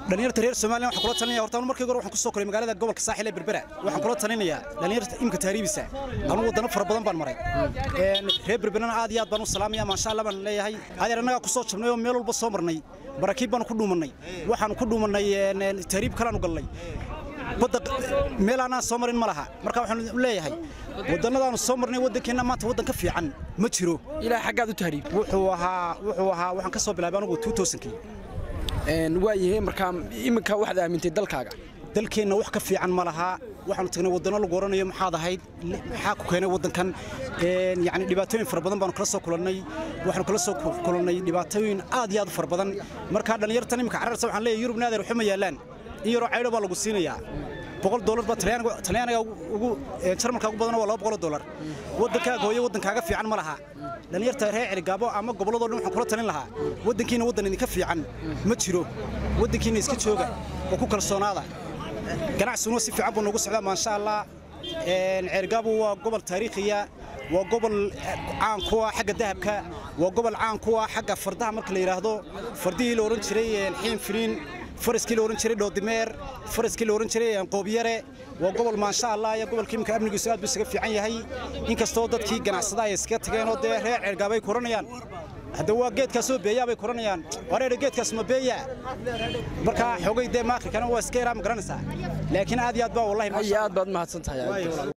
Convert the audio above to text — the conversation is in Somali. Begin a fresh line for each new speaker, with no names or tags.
dhalinyarta reer Soomaaliya waxaan kula talinaya horta markii hore waxaan ku soo koray magaalada gobolka saaxil ee Berbera waxaan kula talinayaa dhalinyarta imka taariibisa anu wadano fara badan baan maray een reer Berberana aad iyo aad baan u salaamaya ma sha Allah baan leeyahay adeer anaga ku soo jabnay oo meel walba soo marnay barakiib baan ku dhuumanay waxaan ku dhuumanay taariib kale aanu galnay badda meel aanaan soo marin ma laha marka waxaan leeyahay wadannadaanu soo marnay waddankeena maanta waddan ka fiican ma jiro
ilaa xaggaad u tahriib
wuxuu ahaa wuxuu ahaa waxaan ka soo bilaabay anigu 2000kii
waayahay markaa iminka waxaad aamintay dalkaaga
dalkeenna wax ka fiican ma laha waxaanu tagnay waddanno lagu oranayo maxaad ahayd maxaa ku keenay waddankan yani dhibaatooyin fara badan baanu kala soo kulannay waxaanu kala soo kulannay dhibaatooyin aad iyo aad u fara badan markaa dhallinyartan iminka cararsa waxaan leeyahay yurubna adeer waxuma yaallaan in yaroo caydho baa lagu siinayaa boqol doolar baa talyaaniga ugu jarmalka ugu badan waa laba boqol doolar waddankaaga hooyo waddankaaga fiican ma laha dhalinyarta reer celigaabo ama gobolladoo dhan waxaan kula talin lahaa waddankiina waddan idinka fiican ma jiro waddankiina iska jooga oo ku kalsoonaada ganacsiguna si fiican buu noogu socdaa maasha allah ceerigaabo waa gobol taariikhiya waa gobol caan ku ah xagga dahabka waa gobol caan ku ah xagga fardaha marka la yidhaahdo fardihii la oran jiray xiin filiin faraskii la oran jiray dhoodimeer faraskii la oran jiray qoobyare waa gobol maasha allah iyo gobolka iminka amnigiisu aad buu isaga fiican yahay inkastoo dadkii ganacsada ay iskaga tageen oo dee reer ceergaabay kuranayaan hadda waa geedkaasoo beeyaa bay kuranayaan wareer geedkaas ma beeya marka xogay dee maakrikana waa iska yaraa ma garanaysaa laakiin aad iyo aad baa wallahi
aad baad mahadsan tahay